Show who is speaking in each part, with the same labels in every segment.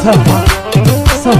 Speaker 1: ሰፋ ሰፋ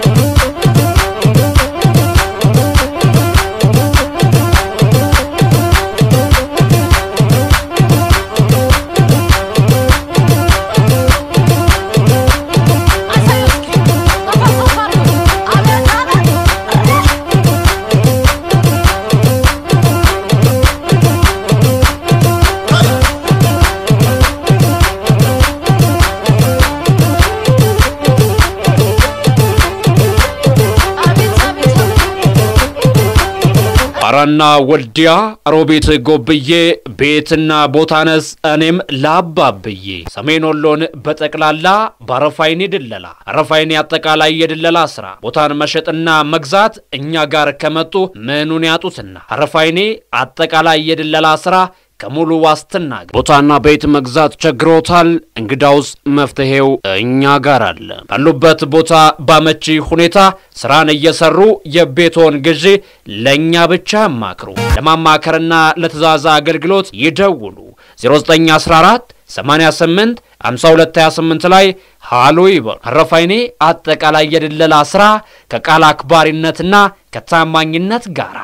Speaker 2: አራና ወልዲያ ሮቤት ጎብዬ ቤትና ቦታነስ እኔም ላባብዬ ሰሜን ወሎን በጠቅላላ በአረፋይኔ ድለላ አረፋይኔ አጠቃላይ የድለላ ስራ ቦታን መሸጥና መግዛት እኛ ጋር ከመጡ ምኑን ያጡትና አረፋይኔ አጠቃላይ የድለላ ስራ ከሙሉ ዋስትና ጋር ቦታና ቤት መግዛት ቸግሮታል? እንግዳውስ መፍትሄው እኛ ጋር አለ። ባሉበት ቦታ ባመቺ ሁኔታ ስራን እየሰሩ የቤቶን ግዢ ለእኛ ብቻ ያማክሩ። ለማማከርና ለትእዛዝ አገልግሎት ይደውሉ 0914 88 5228 ላይ ሃሎ ይበሉ። አረፋይኔ አጠቃላይ የድለላ ስራ ከቃል አክባሪነትና ከታማኝነት ጋር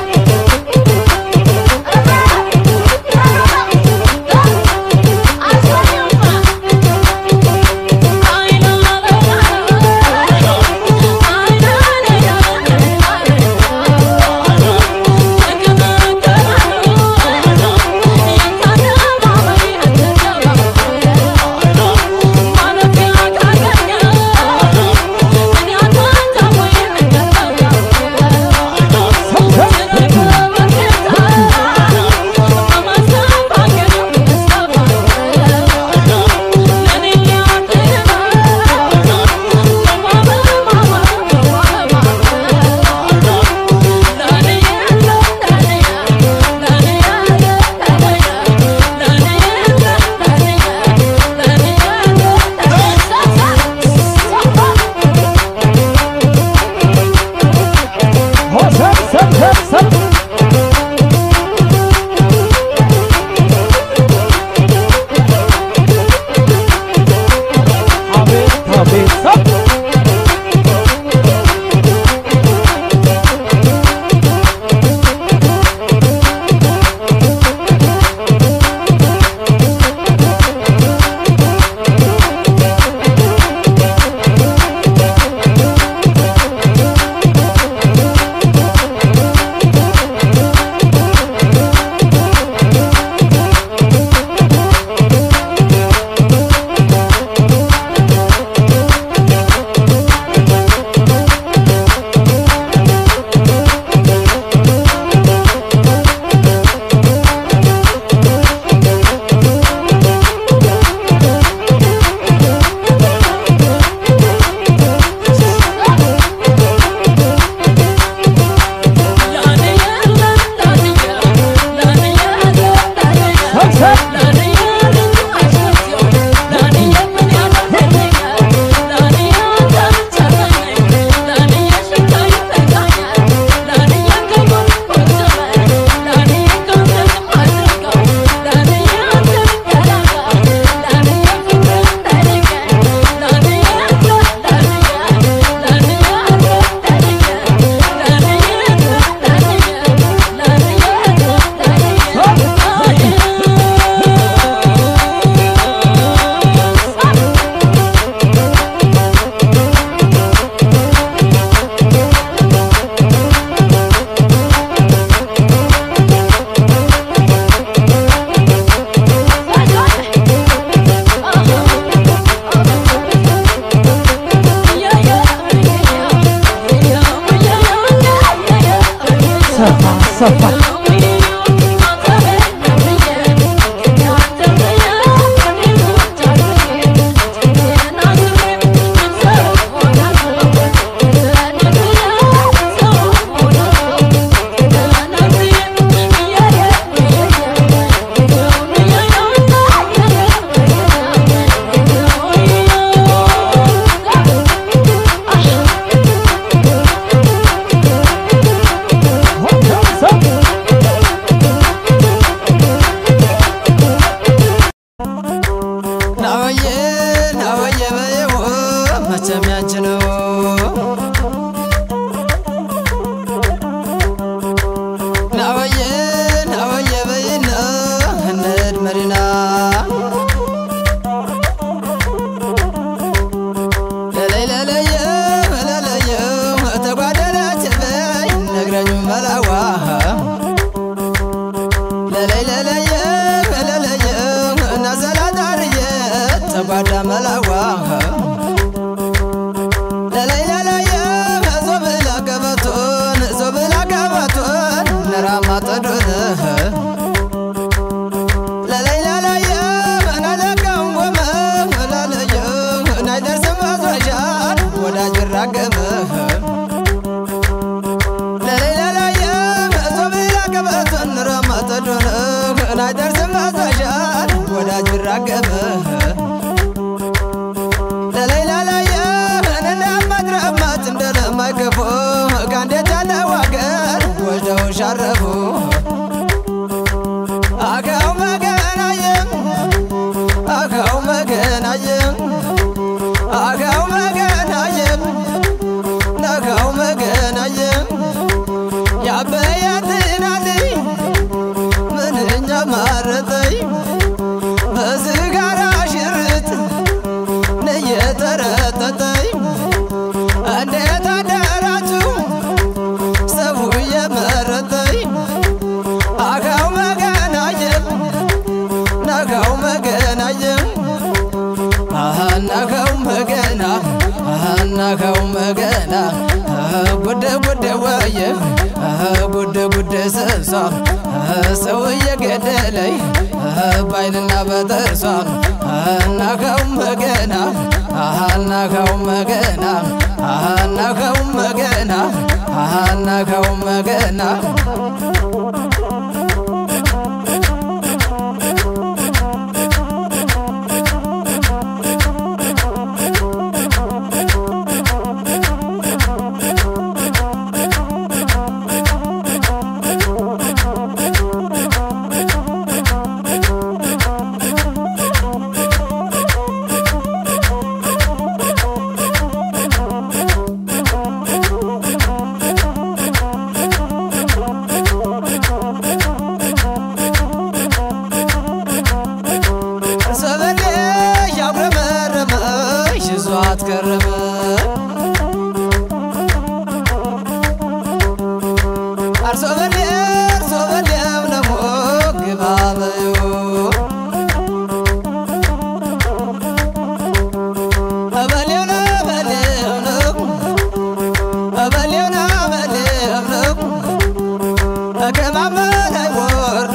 Speaker 2: ሰፋ ሰፋ
Speaker 3: ናወየ ናወየ በየው
Speaker 1: መቼም ያንቺ ነው ናወየ ናወየ በይና እንሂድ መዲና ለለይ ለለየ ለለየ ተጓደለች በይ ነግረኝ መላዋ ለለይ ለለየ ለለየ ናዘላጣርየ ተጓዳ መላዋ ለለይ ለለየ ዞብላ ገበቶን ዞብላ ገበቶን ነራማ ጠዶን ለለይ ለለየ ናለቀም ቆመ ለለየ ናይደርስም አዝረሻል ወዳጅ ራገመ ለለይ ለለየ ዞብላ ገበቶን ነራማ ጠዶን ናይደርስም አዝረሻል ወዳጅ ራገመ ለለይ ለለየ እንደማድረማት እንደለማይከፉ ከአንዴት ያለው አገር ወስደው ሻረፉ አካው መገናየም አካው መገናየም አካው መገናየም ነካው መገናየም ያበያትናልኝ ምንኛ ማረጠኝ በዝጋራ ሽርጥ እየተረጠጠኝ እንዴት አደራችሁ ሰው እየመረጠኝ አካው መገናየም ነካው መገናየም አናካው መገና አናካው መገና ጉደ ጉደ ወየ ጉደ ጉደ ሰብሷ ሰው እየገደለኝ ባይንና በጥርሷ አናካው መገና አናካው መገና አናካው መገና አናካው መገና ሰበሌ ያጉረመረመሽ ይዟት ከረመ አርሶ በሌ አርሶ በሌም ነሞ ግባ በዩ እበሌው ነው እበሌው ነው እበሌው ነው እበሌው ነው ከማማ ላይ ወርዶ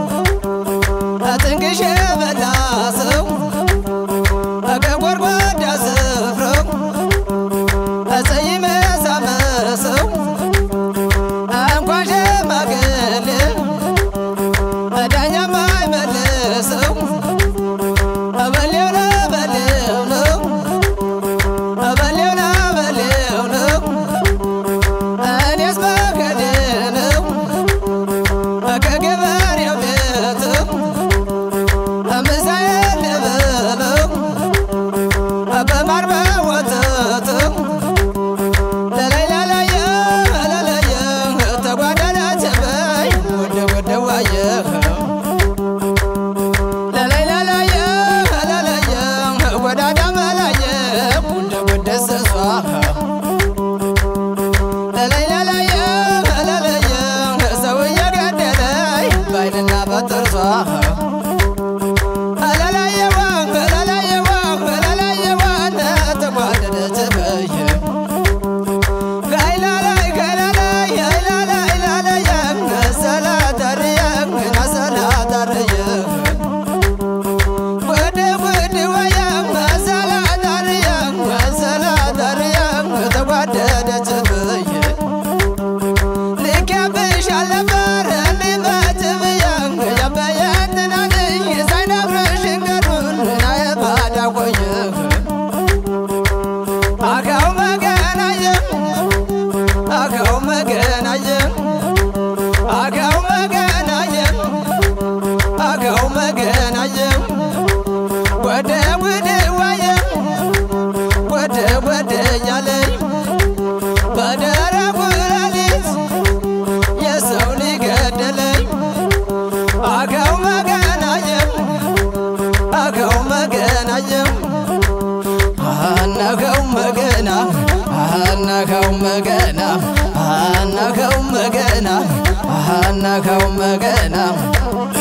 Speaker 1: አጥንቅሽ በላ ሰው ከጎድጓዳ ስፍራው አጸይመ ሳመሰው እንኳን ሸማግሌ ዳኛ ማይመልሰው በሌው ነው በሌው ነው በሌው ነው በሌው ነው እኔስ በከዴ ነው ከገበሬው ቤት ምሳዬን ልበለው በማር በወተት ለላይ ለላየ ለላየ ተጓዳዳች በይ ወደ ወደ ዋየ ለላይ ለላየ ለላየ ወዳዳ መላየ ወደ ወደ ሰሷ ለላይ ለላየ ለላየ ሰው እየገደለኝ ባይንና በጥርሷ አላላየዋ አላላየዋ አላላየዋ ተጓደደች በየ ጋይላላይ ጋይላላይ ጋይላላይ ላላየ ሰላታርየ ሰላታርየ ወደ ወደ ወየ ሰላታርየ ሰላታርየ ተጓደደች በየ ልክ ያብሻል ነበር እንዲመች ብዬ ያበየትናልኝ ሳይነግረሽ እንገሩን ናየባዳ ቆየ አካው መገናየ አካው መገናየ አካው መገናየ አካው መገናየ ወደ ወደ ወየ ወደ አናከው መገና አናከው መገና አናከው መገና አናከው መገና